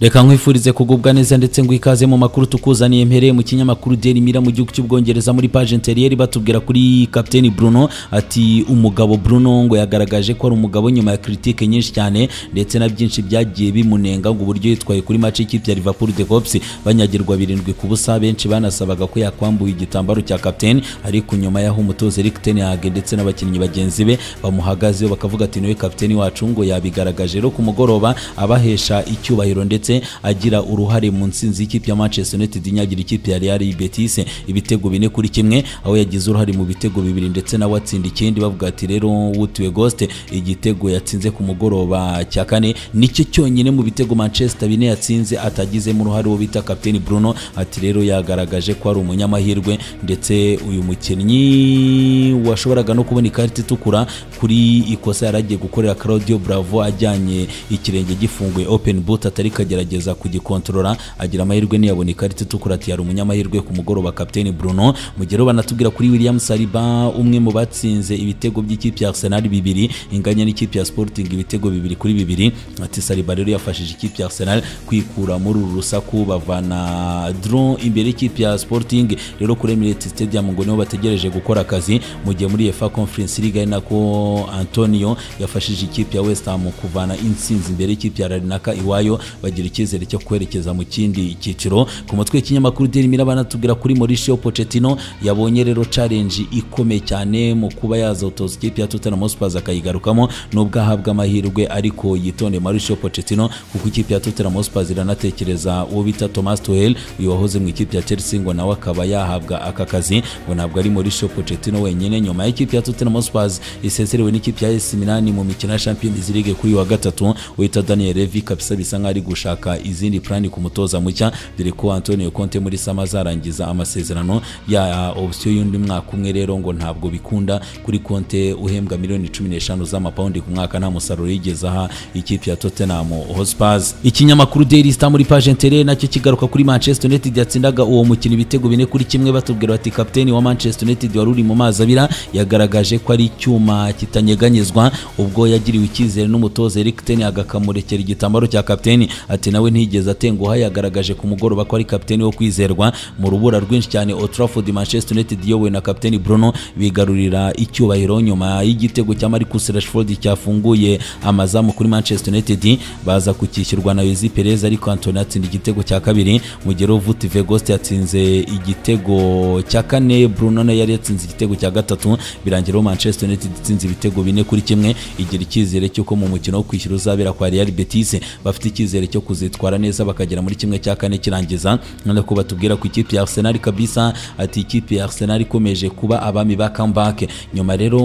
reka nkwifurize kugubwa neza ndetse ngo ikaze mu makuru tukuzaniye mpereye mu kinyamakuru Daily Mirror mu gihugu cy'ubwongereza muri page interiyeri batubwira kuri Captain Bruno ati umugabo Bruno ngo yagaragaje ko ari umugabo nyuma ya critique nyinshi cyane ndetse na byinshi byagiye bimunenga ngo uburyo yitwaye kuri match y'ikipe ya Liverpool de Cops banyagirwa birindwi ku busa benshi banasabaga ko yakwambuye igitambaro cya captain ariko nyuma yaho umutoza Erik ten Hag ndetse n'abakinnyi bagenzi be bamuhagazeho bakavuga ati niwe captain wacu ngo yabigaragaje rero ku mugoroba abahesha icyubahiro ndetse agira uruhare mu nsinzi y'ikipe ya Manchester United inyagira ikipe ya Real Betis ibitego bine kuri kimwe aho yagize uruhare mu bitego bibiri ndetse nawe atsinda ikindi bavuga ati rero wutiwe Ghost igitego yatsinze ku mugoroba cya kane nicyo cyonyine mu bitego Manchester bine yatsinze atagizemo uruhare wo bita Captain Bruno ati rero yagaragaje ko ari umunyamahirwe ndetse uyu mukinnyi washoboraga no kubona ikarita itukura kuri ikosa yaragiye gukorera Claudio Bravo ajyanye ikirenge gifunguye open boot atari kagerageza kugikontorora agira amahirwe ntiyabona ikarita itukura ati yari umunyamahirwe ku mugoroba Captain Bruno mu gihe rero banatubwira kuri William Saliba umwe mu batsinze ibitego by'ikipe ya Arsenal bibiri inganya n'ikipe ya Sporting ibitego bibiri kuri bibiri ati Saliba rero yafashije ikipe ya Arsenal kwikura muri uru rusaku bavana draw imbere y'ikipe ya Sporting rero kuri Emirates Stadium ngo niho bategereje gukora akazi mu gihe muri UEFA Conference League ari nako Antonio yafashije ikipe ya West Ham kuvana intsinzi imbere y'ikipe ya Larnaca iwayo bagira icyizere cyo kwerekeza mu kindi cyiciro ku mutwe w'ikinyamakuru Daily Mirror banatubwira kuri Mauricio Pochettino yabonye rero challenge ikomeye cyane mu kuba yazotoza ikipe ya Tottenham Hotspur akayigarukamo nubwo ahabwa amahirwe ariko yitonde Mauricio Pochettino kuko ikipe ya Tottenham Hotspur iranatekereza uwo bita Thomas Tuchel uyu wahoze mu ikipe ya Chelsea ngo nawe akaba yahabwa aka kazi ngo ntabwo ari Mauricio Pochettino wenyine nyuma y'ikipe ya Tottenham Hotspur isezerewe n'ikipe ya AC Milan mu mikino ya Champions League kuri wa gatatu wita Daniel Levy kabisa bisa nk'ari gushaka izindi plani ku mutoza mushya dore ko Antonio Conte muri sama azarangiza amasezerano ya option y'undi mwaka umwe rero ngo ntabwo bikunda kuri Conte uhembwa miliyoni 15 z'amapaundi ku mwaka nta musaruro yigeze aha ikipe ya Tottenham Hotspur ikinyamakuru Daily Star muri page intere nacyo kigaruka kuri Manchester United yatsindaga uwo mukino ibitego bine kuri kimwe batubwira bati kapiteni wa Manchester United wari uri mu mazi abira yagaragaje ko ari icyuma kitanyeganyezwa ubwo yagiriwe icyizere n'umutoza Erik ten Hag akamurekera igitambaro cya kapiteni ati nawe ntigeze atenguha yagaragaje ku mugoroba ko ari kapiteni wo kwizerwa mu rubura rwinshi cyane Old Trafford Manchester United iyobowe na kapiteni Bruno bigarurira icyubahiro nyuma y'igitego cya Marcus Rashford cyafunguye amazamu kuri Manchester United baza kukishyurwa na Luis Perez ariko Antony atsinda igitego cya kabiri mu gihe Vut Vegost yatsinze igitego cya kane Bruno nayo yari yatsinze igitego cya gatatu birangira Manchester United itsinze ibitego bine kuri kimwe igira icyizere cy'uko mu mukino wo kwishyura uzabera kwa Real Betis bafite icyizere cyo kuzitwara neza bakagera muri kimwe cya kane kirangiza nako batubwira ku ikipe ya Arsenal kabisa ati ikipe ya Arsenal ikomeje kuba abami ba comeback nyuma rero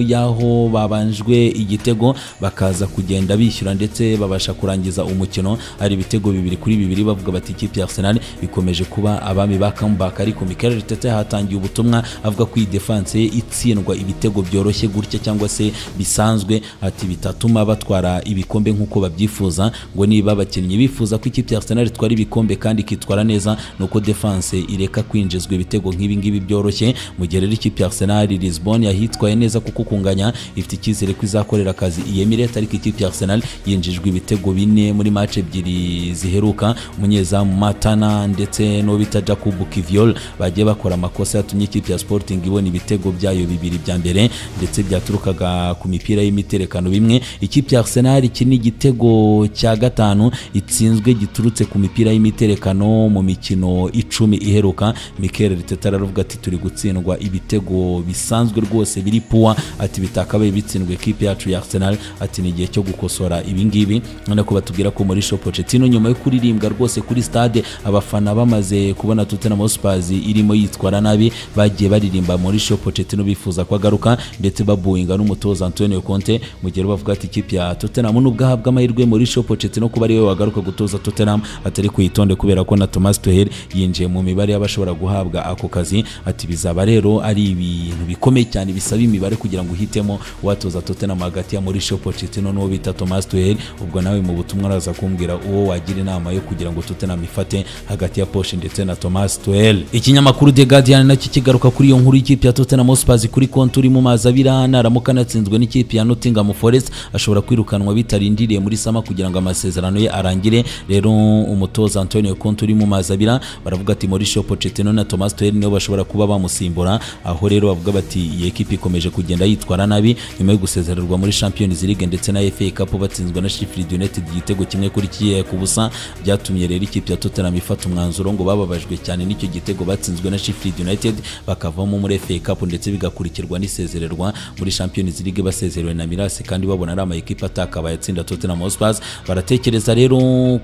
yaho babanjwe igitego bakaza kugenda bishyura ndetse babasha kurangiza umukino ari ibitego bibiri kuri bibiri bavuga bati ikipe ya Arsenal ikomeje kuba abami ba comeback ariko Mikel Arteta yahatangiye ubutumwa avuga ko iyi defense ye itsindwa ibitego byoroshye gutya cyangwa se bisanzwe ati bitatuma batwara ibikombe nk'uko babyifuza ngo niba abakinnyi bifuza ko ikipe ya Arsenal itwara ibikombe kandi ikitwara neza nuko defense ireka kwinjizwa ibitego nk'ibi ngibi byoroshye mu gihe rero ikipe ya Arsenal Lisbon yahitwaye neza kuko kunganya ifite icyizere ko izakorera akazi iyi Emirates ariko ikipe ya Arsenal yinjijwe ibitego bine muri match ebyiri ziheruka umunyezamu Matana ndetse n'uwo bita Jacob Kiviol bagiye bakora amakosa yatumye ikipe ya Sporting ibona ibitego byayo bibiri bya mbere ndetse byaturukaga ku mipira y'imiterekano bimwe ikipe ya Arsenal iki ni igitego cya gatanu itsinzwe giturutse ku mipira y'imiterekano mu mikino icumi iheruka Mikel Arteta aravuga ati turi gutsindwa ibitego bisanzwe rwose biri puwa ati bitakabaye bitsindwe ikipe yacu ya Arsenal ati ni igihe cyo gukosora ibi ngibi none ko batubwira ko Mauricio Pochettino nyuma yo kuririmbwa rwose kuri stade abafana bamaze kubona Tottenham Hotspur irimo yitwara nabi bagiye baririmba Mauricio Pochettino bifuza ko agaruka ndetse babuinga n'umutoza Antonio Conte mu gihe bavuga ati ikipe ya Tottenham nubwo ahabwa amahirwe Mauricio Pochettino kuba ariwe wagaruka gutoza Tottenham atari kuyitonde kubera ko na Thomas Tuchel yinjiye mu mibare y'abashobora guhabwa ako kazi ati bizaba rero ari ibintu bikomeye cyane bisaba imibare kugira ngo uhitemo watoza Tottenham hagati ya Mauricio Pochettino n'uwo bita Thomas Tuchel ubwo nawe mu butumwa araza kumbwira uwo wagira inama yo kugira ngo Tottenham ifate hagati ya Poche ndetse na Thomas Tuchel ikinyamakuru The Guardian nacyo kigaruka kuri iyo nkuru y'ikipe ya Tottenham Hotspur kuri konti uri mu mazi abira naramuka anatsinzwe n'ikipe ya Nottingham Forest ashobora kwirukanwa bitarindiriye muri sama kugira ngo amasezerano ye arangize atangire rero umutoza Antonio Conte uri mu mazi abira baravuga ati Mauricio Pochettino na Thomas Tuchel nibo bashobora kuba bamusimbura aho rero bavuga bati iyi ekipi ikomeje kugenda yitwara nabi nyuma yo gusezererwa muri Champions League ndetse na FA Cup batsinzwe na Sheffield United igitego kimwe kuri kiye ku busa byatumye rero ikipe ya Tottenham ifata umwanzuro ngo bababajwe cyane n'icyo gitego batsinzwe na Sheffield United bakavamo muri FA Cup ndetse bigakurikirwa n'isezererwa muri Champions League basezerewe na Milas kandi babona ari ama ekipe atakabaye atsinda Tottenham Hotspur baratekereza rero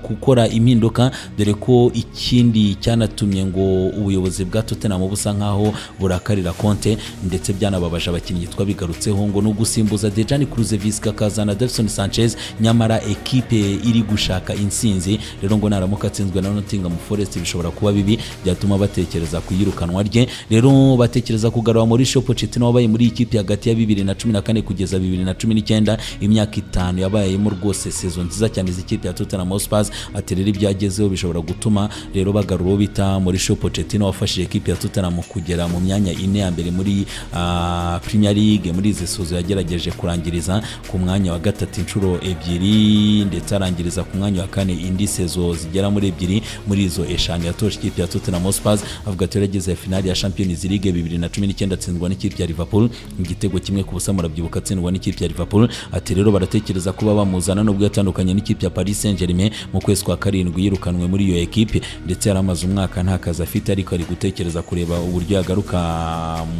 gukora impinduka dore ko ikindi cyanatumye ngo ubuyobozi bwa Tottenham busa nkaho burakarira Conte ndetse byanababaje abakinnyi twabigarutseho ngo no gusimbuza Dejani Cruzevic akazana Davinson Sanchez nyamara ekipe iri gushaka insinzi rero ngo naramuka atsinzwe na Nottingham Forest bishobora kuba bibi byatuma batekereza ku iyirukanwa rye rero batekereza kugarura Mauricio Pochettino wabaye muri iyi kipe hagati ya 2014 kugeza 2019 imyaka itanu yabayemo rwose sezo nziza cyane izi kipe ya Tottenham Hotspur ati rero ibyagezeho bishobora gutuma rero bagarura uwo bita Mauricio Pochettino wafashije ekipe ya Tottenham kugera mu myanya ine ya mbere muri ah, Premier League muri izi suzo yagerageje kurangiriza ku mwanya wa gatatu inshuro ebyiri ndetse arangiriza ku mwanya wa kane indi sezo zigera muri ebyiri muri izo eshanu yatoje ikipe ya Tottenham Hotspur avuga ati yarageze finali ya Champions League 2019 atsindwa n'ikipe ya Liverpool igitego kimwe ku busa murabyibuka atsindwa n'ikipe ya Liverpool ati rero baratekereza kuba bamuzana nubwo yatandukanye n'ikipe ya Paris Saint-Germain mu kwezi kwa karindwi yirukanwe muri iyo ekipe ndetse yari amaze umwaka nta kazi afite ariko ari gutekereza kureba uburyo yagaruka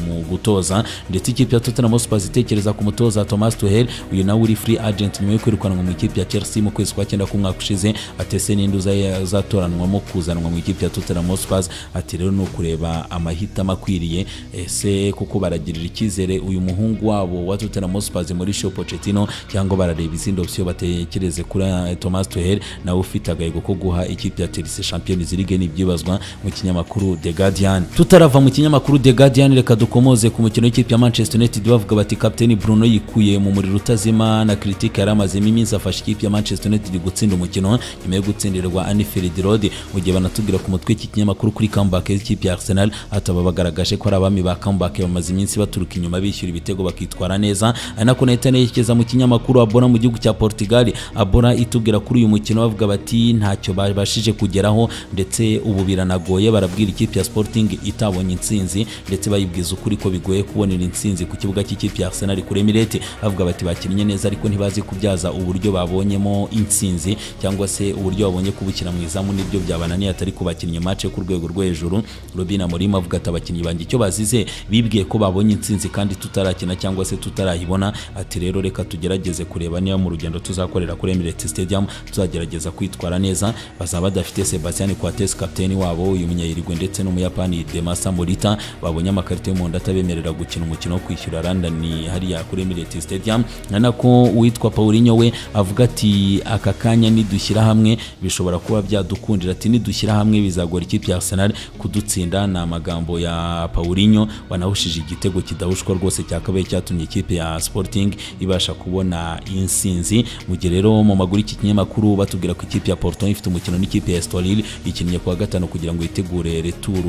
mu gutoza ndetse ikipe ya Tottenham Hotspur itekereza ku mutoza Thomas Tuchel uyu nawe uri free agent nyuma yo kwirukanwa mu ikipe ya Chelsea mu kwezi kwa cyenda k'umwaka ushize atese n'induza zatoranwamo kuzanwa mu ikipe ya Tottenham Hotspur ati rero ni ukureba amahitamo akwiriye ese kuko baragirira icyizere uyu muhungu wabo wa Tottenham Hotspur Mauricio Pochettino cyangwa barareba izindi option batekereze kuri eh, Thomas Tuchel nawe ufite agahego ko guha ikipe ya Chelsea Champions League n'ibyibazwa mu kinyamakuru The Guardian tutarava mu kinyamakuru The Guardian reka dukomoze ku mukino w'ikipe ya Manchester United bavuga bati Captain Bruno yikuye mu muriro utazima na critique yari amazemo iminsi afasha ikipe ya Manchester United gutsinda umukino nyuma yo gutsindirwa Anfield Road mu gihe banatubwira ku mutwe iki kinyamakuru kuri comeback y'ikipe ya Arsenal ataba bagaragaje ko ari abami ba comeback bamaze iminsi baturuka inyuma bishyura ibitego bakitwara neza ari nako nahita nerekeza mu kinyamakuru Abona mu gihugu cya Portugal Abona itubwira kuri uyu mukino bavuga bati ntacyo babashije kugeraho ndetse ubu biranagoye barabwira ikipe ya Sporting itabonye intsinzi ndetse bayibwiza ukuri ko bigoye kubonera intsinzi ku kibuga cy'ikipe ya Arsenal kuri Emirates bavuga bati bakinnye neza ariko ntibazi kubyaza uburyo babonyemo intsinzi cyangwa se uburyo babonye kubukira mu izamu nibyo byabananiye atari kubakinnye match yo ku rwego rwo hejuru Robin Amorim avuga ati abakinnyi banjye icyo bazize bibwiye ko babonye intsinzi kandi tutarakina cyangwa se tutarayibona ati rero reka tugerageze kureba niba mu rugendo tuzakorera kuri Emirates Stadium tuzagerageza kwitwara neza bazaba badafite Sebastian Coates kapiteni wabo uyu munyayirigwe ndetse n'umuyapani Demasa Morita babonye amakarita y'umuhondo atabemerera gukina umukino wo kwishyura London hariya kuri Emirates Stadium na nako uwitwa Paulinho we avuga ati aka kanya nidushyira hamwe bishobora kuba byadukundira ati nidushyira hamwe bizagora ikipe ya Arsenal kudutsinda ni amagambo ya Paulinho wanahushije igitego kidahushwa rwose cyakabaye cyatumye ikipe ya Sporting ibasha kubona insinzi mu gihe rero mu maguru iki kinyamakuru batubwira ko ikipe ya Porto ifite umukino n'ikipe ya Estoril ikinnye kuwa gatanu kugira ngo yitegure returu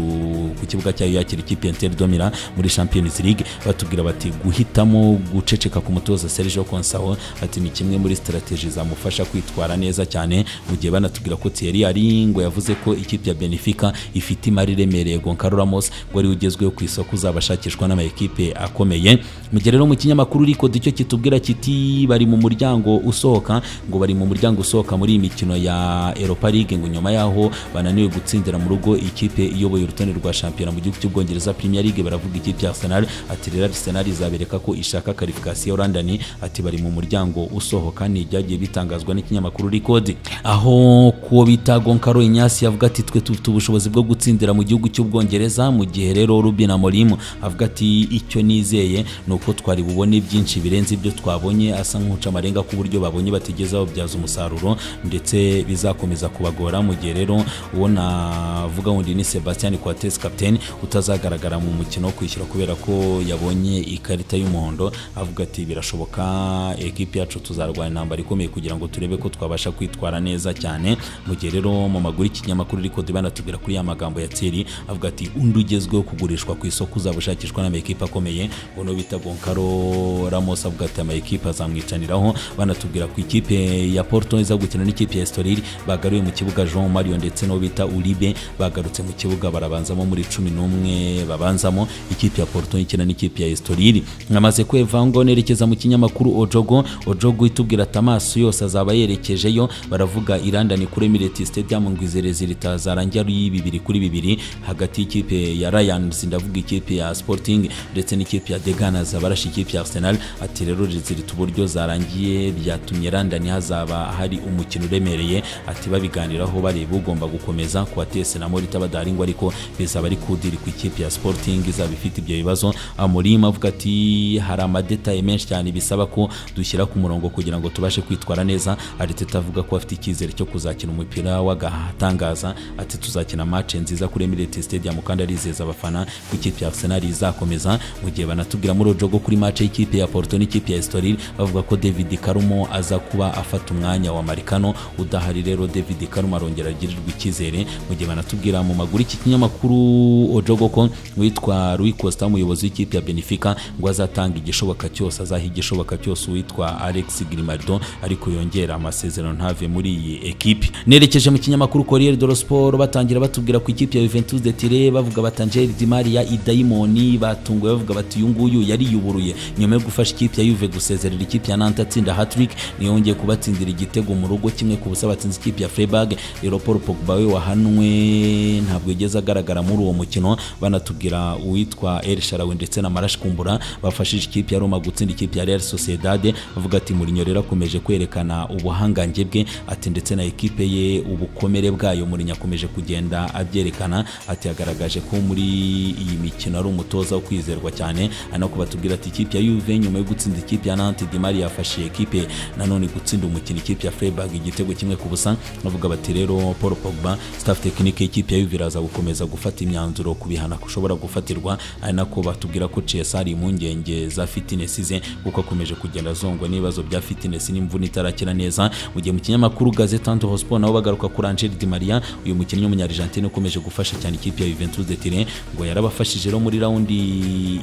ku kibuga cyayo yakira ikipe ya Inter de Milan muri Champions League batubwira bati guhitamo guceceka ku mutoza Sergio Conceição ati ni kimwe muri strategy zamufasha kwitwara neza cyane mu gihe banatubwira ko Thierry Henry ngo yavuze ko ikipe ya Benfica ifite imari iremereye Goncalo Ramos ngo ari ugezweho ku isoko uzabashakishwa n'ama ekipe akomeye mu gihe rero mu kinyamakuru Rico icyo kitubwira kiti bari mu muryango usohoka ngo bari mu muryango usohoka muri iyi mikino ya Europa League ngo nyuma yaho bananiwe gutsindira mu rugo ikipe iyoboye urutonde rwa shampiyona mu gihugu cy'ubwongereza Premier League baravuga ikipe ya Arsenal ati rero Arsenal izabereka ko ishaka qualification London ati bari mu muryango usohoka ni ibyagiye bitangazwa n'ikinyamakuru Record aho kuwo bita Goncalo Ignace yavuga ati twe tufite ubushobozi bwo gutsindira mu gihugu cy'ubwongereza mu gihe rero Ruben Amorim avuga ati icyo nizeye ni uko twari bubone byinshi birenze ibyo twabonye asa nk'uca amarenga ku buryo babonye batigeze babyaza umusaruro ndetse bizakomeza kubagora mu gihe rero uwo navuga wundi ni Sebastian Coates captain utazagaragara mu mukino wo kwishyura kubera ko yabonye ikarita y'umuhondo avuga ati birashoboka ekipi yacu tuzarwana intambara ikomeye kugira ngo turebe ko twabasha kwitwara neza cyane mu gihe rero mu maguru y'ikinyamakuru ariko banatubwira kuri ya magambo ya Thierry avuga ati undi ugezweho kugurishwa ku isoko uzabashakishwa n'amakipe akomeye ngo no bita Goncalo Ramos avuga ati amakipe azamwicaniraho banatubwira ku ikipe ya Porto iza gukina n'ikipe ya Estoril bagaruye mu kibuga Jean Mario ndetse n'uwo bita Uribe bagarutse mu kibuga barabanzamo muri cumi n'umwe babanzamo ikipe ya Porto ikina n'ikipe ya Estoril namaze kweva ngo nerekeza mu kinyamakuru Ojogo Ojogo itubwira ati amaso yose azaba yerekejeyo baravuga irandani kuri Emirates Stadium ngo izerezi ritazarangira ari bibiri kuri bibiri hagati y'ikipe ya Lions ndavuga ikipe ya Sporting ndetse n'ikipe ya Deganas barashe ikipe ya Arsenal ati rero rizirit uburyo zarangiye byatumye London hazaba hari umukino uremereye ati babiganiraho bareba ugomba gukomeza ku batese na Morita badaringwa ariko bizaba ari kudiri ku ikipe ya Sporting izaba ifite ibyo bibazo Amorim avuga ati hari amadetaye menshi cyane bisaba ko dushyira ku murongo kugira ngo tubashe kwitwara neza Arteta avuga ko afite icyizere cyo kuzakina umupira w'agatangaza ati tuzakina match nziza kuri Emirates Stadium kandi arizeza abafana ku ikipe ya Arsenal izakomeza mu gihe banatubwira muri Ojogo kuri match y'ikipe ya Porto n'ikipe ya Estoril bavuga ko David Karumo aza kuba afata umwanya wa Marikano udahari rero David Karumo arongera agirirwa icyizere mu gihe banatubwira mu maguru iki kinyamakuru Ojogo ko witwa Rui Costa umuyobozi w'ikipe ya Benfica ngo azatanga igishoboka cyose azaha igishoboka cyose uwitwa Alex Grimaldo ariko yongera amasezerano ntave muri iyi ekipe nerekeje mu kinyamakuru Corriere dello Sport batangira batubwira ku ikipe ya Juventus de Tiree bavuga bati Angel Di Maria idayimoni batunguwe bavuga bati uyu nguyu yariyuburuye nyuma yo gufasha ikipe ya Juve gusezerera ikipe ya Nantes atsinda hat-trick niyo yongeye kubatsindira igitego mu rugo kimwe ku busa batsinze ikipe ya Freiburg rero Paul Pogba we wahanwe ntabwo yigeze agaragara muri uwo mukino banatubwira uwitwa El Shaarawy ndetse na Marash Kumbura bafashije ikipe ya Roma gutsinda ikipe ya Real Sociedad bavuga ati Mourinho rero akomeje kwerekana ubuhangange bwe ati ndetse na ekipe ye ubukomere bwayo Mourinho akomeje kugenda abyerekana ati yagaragaje ko muri iyi mikino ari umutoza wo kwizerwa cyane anako batubwira ati ikipe ya Juve nyuma yo gutsinda ikipe ya Nantes Di Maria yafashe ekipe nanone gutsinda umukino ikipe ya Freiburg igitego kimwe ku busa bavuga bati rero Paul Pogba staff technique y'ikipe ya Juve iraza gukomeza gufata imyanzuro ku bihano ashobora gufatirwa ari nako batubwira ko Chelsea ari impungenge za fitness ze kuko akomeje kugenda azongwa n'ibibazo bya fitness n'imvune itarakira neza mu gihe mu kinyamakuru Gazeta Anto Hotspur nabo bagaruka kuri Angel Di Maria uyu mukinnyi w'umunyarigentine ukomeje gufasha cyane ikipe ya Juventus de Turin ngo yarabafashije rero muri raundi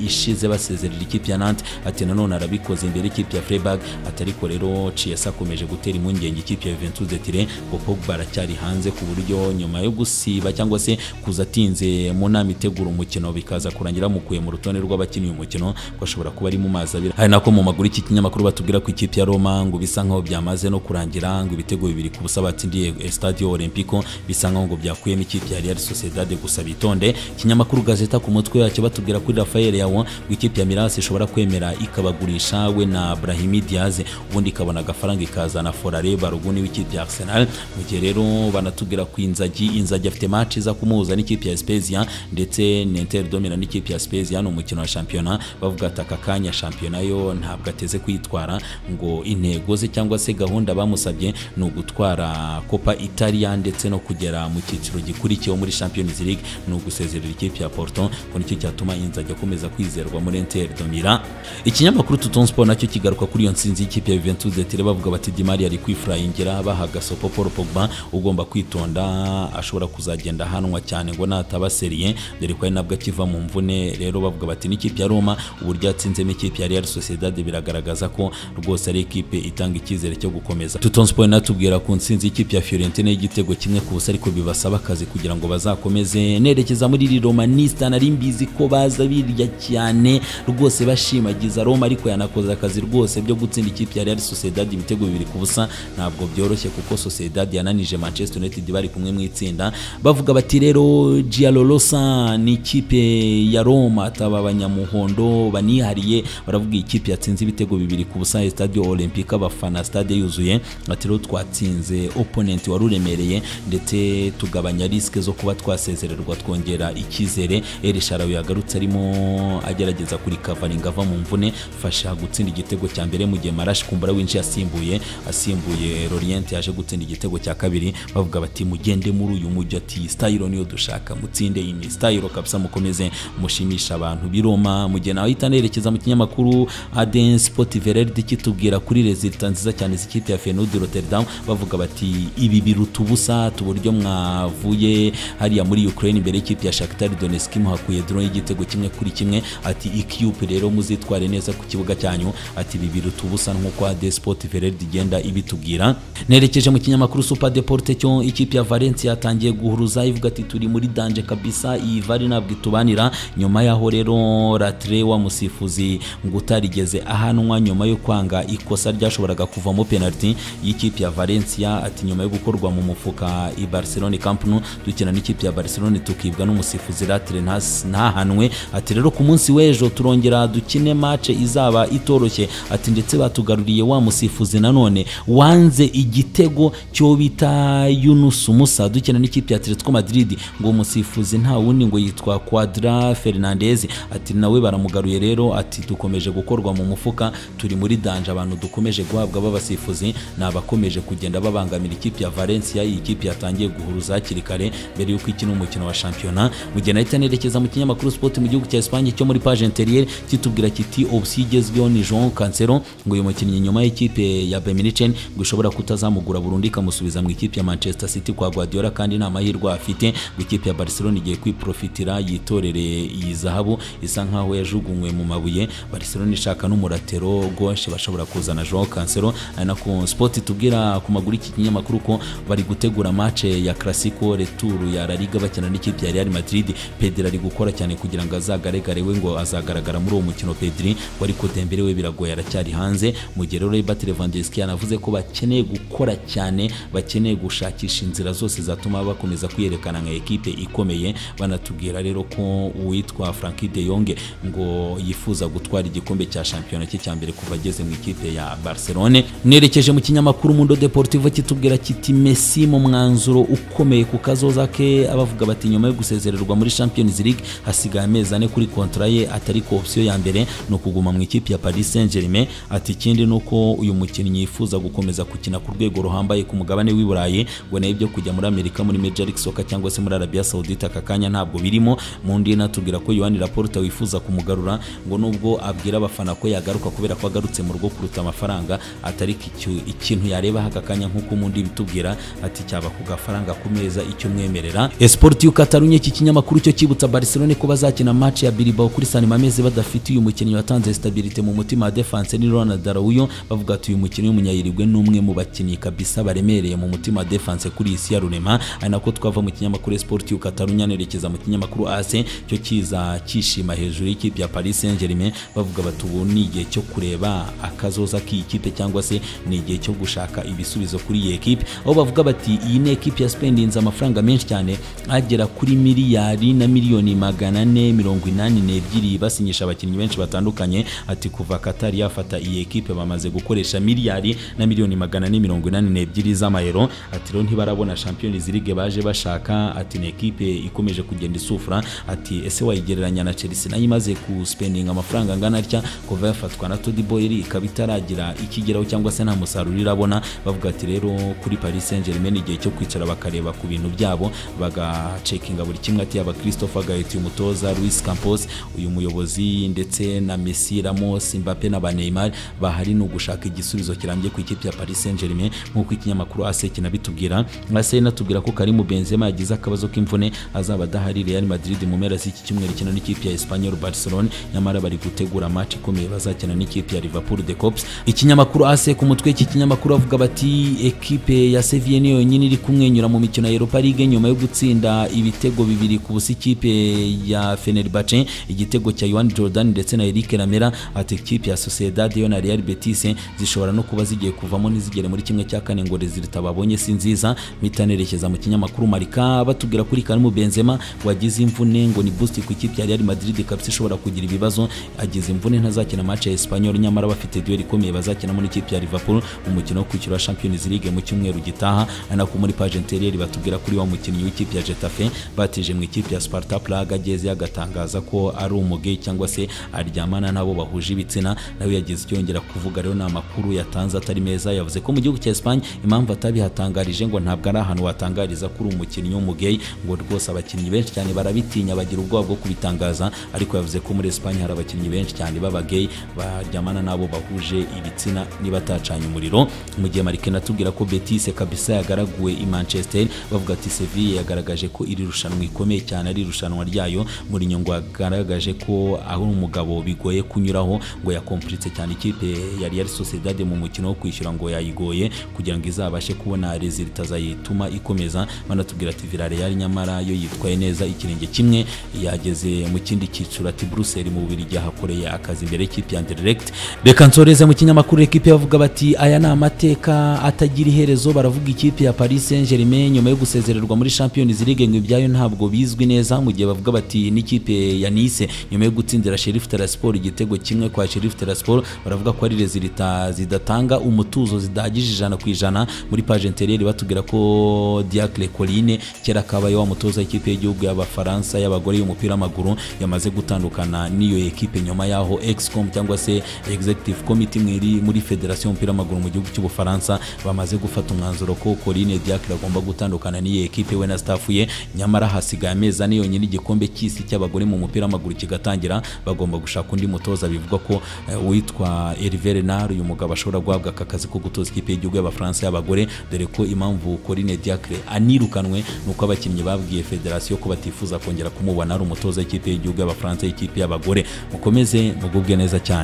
ishize basezerera ikipe ya Nantes ati nanone arabikoze imbere ikipe ya Freiburg atariko rero Chiesa akomeje gutera impungenge ikipe ya Juventus de Turin ngo Pogba aracyari hanze ku buryo nyuma yo gusiba cyangwa se kuza atinze mu nama itegura umukino bikaza kurangira mukuye mu rutonde rw'abakina uyu mukino ngo ashobora kuba ari mu mazi abira hari nako mu maguru iki kinyamakuru batubwira ku ikipe ya Roma ngo bisa nkaho byamaze no kurangira ngo ibitego bibiri ku busa batsindiye Stadio Olimpico bisa nkaho ngo byakuyemo ikipe ya Real Sociedad gusa bitonde ikinyamakuru Gazeta ku mutwe yacyo batubwira kuri Rafael Yawo ngo ikipe ya Milas ishobora kwemera ikabagurisha we na Brahim Diaz ubundi ikabona agafaranga ikazana Forare Baruguni w'ikipe ya Arsenal mu gihe rero banatubwira ku Inzagi Inzagi afite match iza kumuhuza n'ikipe ya Spezia ndetse Inter Domina n'ikipe ya Spezia ni umukino wa shampiyona bavuga ati aka kanya shampiyona yo ntabwo ateze kwitwara ngo intego ze cyangwa se gahunda bamusabye ni ugutwara Copa Italia ndetse no kugera mu cyiciro gikurikiyeho muri Champions League ni ugusezerera ikipe ya Porto ngo nicyo cyatuma Inzagi akomeza kwizerwa muri Inter Domina ikinyamakuru Tutton Sport nacyo kigaruka kuri iyo nsinzi y'ikipe ya Juventus de Turin bavuga bati Di Maria ari kwifurayingira bahaga Sopo Paul Pogba ugomba kwitonda ashobora kuzagenda ahanwa cyane ngo nataba seriye dore ko ari nabwo akiva mu mvune rero bavuga bati n'ikipe ya Roma uburyo yatsinzemo ikipe ya Real Sociedad biragaragaza ko rwose ari ikipe itanga icyizere cyo gukomeza Tutton Sport natubwira ku nsinzi y'ikipe ya Fiorentina y'igitego kimwe ku busa ariko bibasaba akazi kugira ngo bazakomeze nerekeza muri iri Romanista nari mbizi ko baza birya cyane rwose bashimagiza Roma ariko yanakoze akazi rwose byo gutsinda ikipe ya Real Sociedad ibitego bibiri ku busa ntabwo byoroshye kuko Sociedad yananije Manchester United bari kumwe mu itsinda bavuga bati rero Giallolosa ni ikipe ya Roma ataba abanyamuhondo banihariye baravuga ikipe yatsinze ibitego bibiri ku busa Stadio Olympique abafana stade yuzuye ati rero twatsinze opponent wari uremereye ndetse tugabanya risque zo kuba twasezererwa twongera icyizere Eri Sharawi yagarutse arimo agerageza kuri covering ava mu mvune fasha gutsinda igitego cya mbere mu gihe Marashi Kumbura winjiye asimbuye asimbuye Lorient yaje gutsinda igitego cya kabiri bavuga bati mugende muri uyu mujyi ati style niyo dushaka mutsinde iyi style kabisa mukomeze mushimisha abantu biroma mu gihe nawe itanerekeza mu kinyamakuru Aden Sport Vererde kitubwira kuri resulta nziza cyane z'ikipe ya Feyenoord Rotterdam bavuga bati ibi biruta ubusa tuburyo mwavuye hariya muri Ukraine imbere y'ikipe ya Shakhtar Donetsk muhakuye drone y'igitego kimwe kuri kimwe ati ikipe rero muzitware neza ku kibuga cyanyu ati ibi biruta ubusa nk'uko Aden Sport Vererde igenda ibitubwira nerekeje mu kinyamakuru super deporte cyo ikipe ya valencia yatangiye guhuruza ivuga ati turi muri danje kabisa iyi vare ntabwo itubanira nyuma yaho rero latire wa musifuzi ngo utarigeze ahanwa nyuma yo kwanga ikosa ryashoboraga kuvamo penaliti y'ikipe ya valencia ati nyuma yo gukorwa mu mufuka i barcelone camp nou dukina n'ikipe ya barcelone tukibwa n'umusifuzi latire ntas- ntahanwe ati rero ku munsi w'ejo turongera dukine mace izaba itoroshye ati ndetse batugaruriye wa musifuzi nanone wanze igitego cyo bita yunus musa dukina n'ikipe ya atletico madrid ngo umusifuzi nta wundi ngo yitwa quadra fernandez ati nawe baramugaruye rero ati dukomeje gukorwa mu mufuka turi muri danje abantu dukomeje guhabwa b'abasifuzi ni abakomeje kugenda babangamira ikipe ya valencia iyi kipe yatangiye guhuruza hakiri kare mbere y'uko ikina umukino wa shampiyona mu gihe nahita nerekeza mu kinyamakuru sport mu gihugu cya Espagne cyo muri page interiere kitubwira kiti opsi igezweho ni João Cancelo ngo uyu mukinnyi nyuma y'ikipe ya Bayern Munich ngo ishobora kutazamugura burundu ikamusubiza mu ikipe ya Manchester City kwa Guardiola kandi nta mahirwe afite ngo ikipe ya Barcelona igiye kwiprofitira yitorere iyi zahabu isa nkaho yajugunywe mu mabuye Barcelona ishaka n'umuratero gauche bashobora kuzana João Cancelo ari nako sport itubwira ku maguru iki kinyamakuru ko bari gutegura match ya Clasico retour ya La Liga bakina n'ikipe ya Real Madrid Pedri ari gukora cyane kugira ngo azagaragare we ngo azagaragara muri uwo mukino Pedri ngo ariko Dembele we biragoye aracyari hanze mu gihe rero Robert Lewandowski yanavuze ko bakeneye gukora cyane bakeneye gushakisha inzira zose zatuma bakomeza kwiyerekana nka ekipe ikomeye banatubwira rero ko uwitwa Frankie de Jong ngo yifuza gutwara igikombe cya shampiyona cye cya mbere kuva ageze mu ikipe ya Barcelone nerekeje mu kinyamakuru Mundo Deportivo kitubwira kiti Messi mu mwanzuro ukomeye ku kazoza ke abavuga bati nyuma yo gusezererwa muri Champions League hasigaye amezi ane kuri kontra ye atari ko option ya mbere ni ukuguma mu ikipe ya Paris Saint-Germain ati ikindi ni uko uyu mukinnyi yifuza gukomeza gukina ku rwego ruhambaye ku mugabane w'i Burayi ngo nayo ibyo kujya muri Amerika muri Major League Soccer cyangwa se muri Arabia Saudite aka kanya ntabwo birimo mu ndi natubwira ko Yohani Laporta wifuza kumugarura ngo nubwo abwira abafana ko yagaruka kubera ko agarutse mu rugo kuruta amafaranga atari iki- ikintu yareba aka kanya nk'uko mu ndi bitubwira ati cyaba ku gafaranga ku meza icyo mwemerera Esportiu Catalunya iki kinyamakuru cyo kibutsa Barcelone ko bazakina match ya Bilbao kuri San Mamés badafite uyu mukinnyi watanze stabilité mu mutima wa defense ni Ronald Araujo bavuga ati uyu mukinnyi w'umunyayirigwe ni umwe mu bakinnyi kabisa baremereye mu mutima wa defense kuri isi ya runema ari nako twava mu kinyamakuru Esportiu Catalunya nerekeza mu kinyamakuru AC cyo kiza kishima hejuru y'ikipe ya Paris Saint-Germain bavuga bati ubu ni igihe cyo kureba akazoza k'iyi kipe cyangwa se ni igihe cyo gushaka ibisubizo kuri iyi ekipe aho bavuga bati iyi ni ekipe ya Spain yinze amafaranga menshi cyane agera kuri miliyari na miliyoni magana ane mirongo inani n'ebyiri basinyisha abakinnyi benshi batandukanye ati kuva Qatar yafata iyi ekipe bamaze gukoresha miliyari na miliyoni magana ane mirongo inani n'ebyiri z'amayero ati rero ntibarabona Champions League baje bashaka ati ni ekipe ikomeje kugenda isufura ati ese wayigereranya na Chelsea nayo imaze guspendinga amafaranga angana atya kuva yafatwa na Todi Boyeri ikaba itaragira ikigeraho cyangwa se nta musaruro irabona bavuga ati rero kuri Paris Saint-Germain ni igihe cyo kwicara bakareba ku bintu byabo bagacekinga buri kimwe ati yaba Christopher Gaetti umutoza Luis Campos uyu muyobozi ndetse na Messi Ramos Mbappe na ba Neymar bahari ni ugushaka igisubizo kirambye ku ikipe ya Paris Saint-Germain nk'uko ikinyamakuru AC kinabitubwira AC inatubwira ko Karim Benzema yagize akabazo k'imvune azaba adahari Real Madrid mu mpera z'iki cyumweru ikina n'ikipe ya Espanyol Barcelona nyamara bari gutegura match ikomeye bazakina n'ikipe ya Liverpool de Cops ikinyamakuru AC ku mutwe iki kinyamakuru bavuga bati ekipe ya Sevilla niyo yonyine iri kumwenyura mu mikino ya Europa League nyuma yo gutsinda ibitego bibiri ku busa ikipe ya Fenerbahce igitego cya Yohan Jordan ndetse na Eric Lamela ati ikipe ya Sociedad yo na Real Betis zishobora no kuba zigiye kuvamo ntizigere muri kimwe cya kane ngo rezilita babonye si nziza mitanerekeza mu kinyamakuru Marika batubwira kuri Karim Benzema wagize imvune ngo ni boost ku ikipe ya Real Madrid kabisa ishobora kugira ibibazo agize imvune ntazakina match ya Espanyol nyamara bafite duel ikomeye bazakinamo n'ikipe ya Liverpool mu mukino wo kwishyura Champions League mu cyumweru gitaha ari nako muri page interiere batubwira kuri wa mukinnyi w'ikipe ya Getafe batije mu ikipe ya Sparta Prague ageze agatangaza ko ari umugay cyangwa se aryamana nabo bahuje ibitsina nawe yagize icyo yongera kuvuga rero ni amakuru yatanze atari meza yavuze ko mu gihugu cya Espagne impamvu atabihatangarije ngo ntabwo ari ahantu watangariza kuri umukinnyi w'umugay ngo rwose abakinnyi benshi cyane barabitinya bagira ubwoba bwo kubitangaza ariko yavuze ko muri Espagne hari abakinnyi benshi cyane b'abagay baryamana nabo bahuje ibitsina niba atacanye umuriro mu gihe Marike natubwira ko Betis kabisa yagaraguwe i Manchester bavuga ati Sevilla yagaragaje ko iri rushanwa ikomeye cyane ari irushanwa ryayo muri nyungu yagaragaje ko aho umugabo bigoye kunyuraho ngo yakompuritse cyane ikipe ya Real Sociedad mu mukino wo kwishyura ngo yayigoye kugira ngo izabashe kubona resulta zayituma ikomeza banatubwira ati Villarreal nyamara yo yitwaye neza ikirenge kimwe yageze mu kindi cyiciro ati Brussels mu Bubiligi hakoreye akazi imbere y'ikipe ya Anderlecht reka nsoreze mu kinyamakuru ekipe bavuga bati aya ni amateka atagira iherezo baravuga ikipe ya Paris Saint-Germain nyuma yo gusezererwa muri Champions League ngo ibyayo ntabwo bizwi neza mu gihe bavuga bati n'ikipe ya Nice nyuma yo gutsindira Sheriff Tiraspol igitego kimwe kwa Sheriff Tiraspol baravuga ko ari resulta zidatanga umutuzo zidahagije ijana ku ijana muri page intérieure batubwira ko Diacre Colline kera kabaye wa mutoza ikipe y'igihugu y'abafaransa y'abagore y'umupira w'amaguru yamaze gutandukana n'iyo ekipe nyuma yaho excom cyangwa se executive committee mwiri muri federation y'umupira w'amaguru mu gihugu cy'ubufaransa bamaze gufata umwanzuro ko Colline Diacre agomba gutandukana n'iyo ekipe we na staff ye nyamara hasigaye amezi ane yonyine igikombe cy'isi cy'abagore mu mupira w'amaguru kigatangira bagomba gushaka undi mutoza bivugwa ko eh, uwitwa Hervé Renard uyu mugabo ashobora guhabwa aka kazi ko gutoza ikipe y'igihugu y'abafaransa y'abagore dore ko impamvu Colline Diacre anirukanwe nuko abakinnyi babwiye federasiyo ko batifuza kongera kumubona ari umutoza w'ikipe y'igihugu y'abafaransa y'ikipe y'abagore mukomeze mugubwe neza cyane